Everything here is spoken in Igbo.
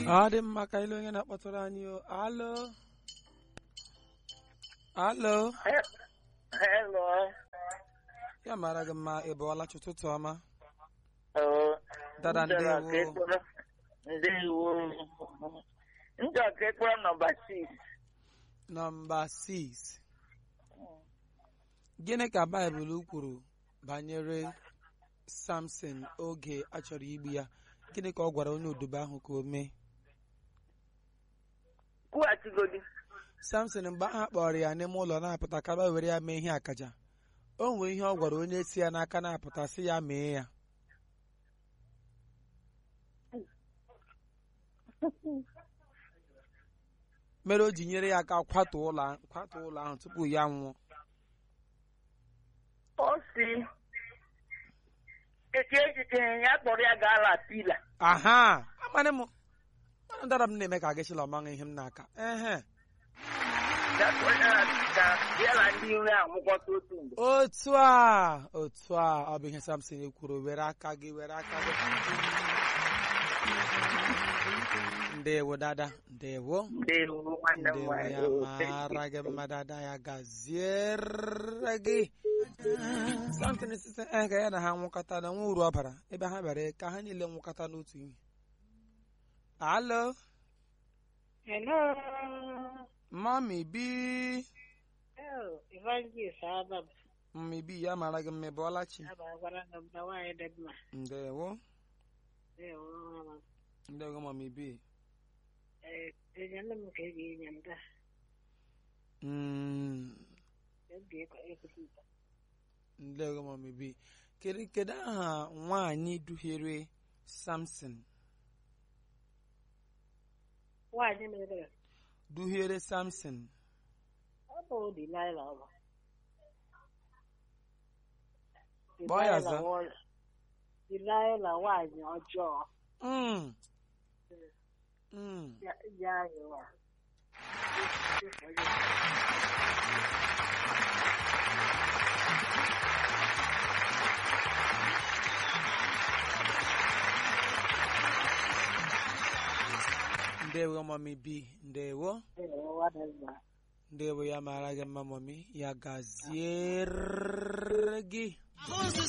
ọ dị mma ka ile onye na-akpọtụrụ anyị o alo alo Hello. ya mara gị mma ị bụọla chi ụtụtụ ọma Oh, Dada, m chọrọ ndewo. ka ị kpọrọ- Ndewo. M chọrọ ka ị kpọrọ nọmba 6. nọmba 6 gịnị ka baịbụl kwuru banyere samson oge a chọrọ igbu ya gịnị ka ọ gwara onye odibo ahụ ka o mee Kwughachigodi. samson mgbe aha kpọrọ ya n'ime ụlọ na-apụta kaba were ya mee ihe akaja o nwere ihe ọ gwara onye si ya n'aka na-apụta sị ya mee ya mere o ji nyere ya aka kwatu ụlọ a- kwatu ụlọ ahụ tupu ya nwụọ O si eke echiche ya kpọrọ ya gaa la pila. aha amanị m mmanụ dara m na-eme ka gị chịla ọmaṅụ ihe m n'aka ehe Ya kpọrọ ya la pila. Ya na ndị nri anwụkọta otu mgbe. otu a otu a ọ bụ ihe samson kwuru were aka gị were aka gị ndewo dada ndewo Ndewo nwanne m ndewo ya nwanyị. mara gị mma dada ya gaziere gị samson site eh, ka ya na ha nwụkọta na nwa uru ọ bara ebe ha bịara ka ha niile nwụkọta n'otu ihe alo Hello. mami bi Oh, Evangelist Adam. mami bi ya mara gị mma ị bụọla chi Abagwara na mba nwaanyị dị mma. ndewo Ewo, mama. ndewo mami bi Eh, enyela m ka ị ga-enye m taa. Mm, Oge ekwesịrị. ndewo mami bi kedu kedu aha nwaanyị duhiere samson Nwaanyị mere duhiere samson ọ bụ Delilah ọ bụ. Gbaa ya Delilah za. nwa- Delilah nwaanyị ọjọọ. Mm. Mm. Ya ya ahịwa. ndewo mami bi ndewo Ewo, dị mma. ndewo ya mara gị mma mami ya gaziere gị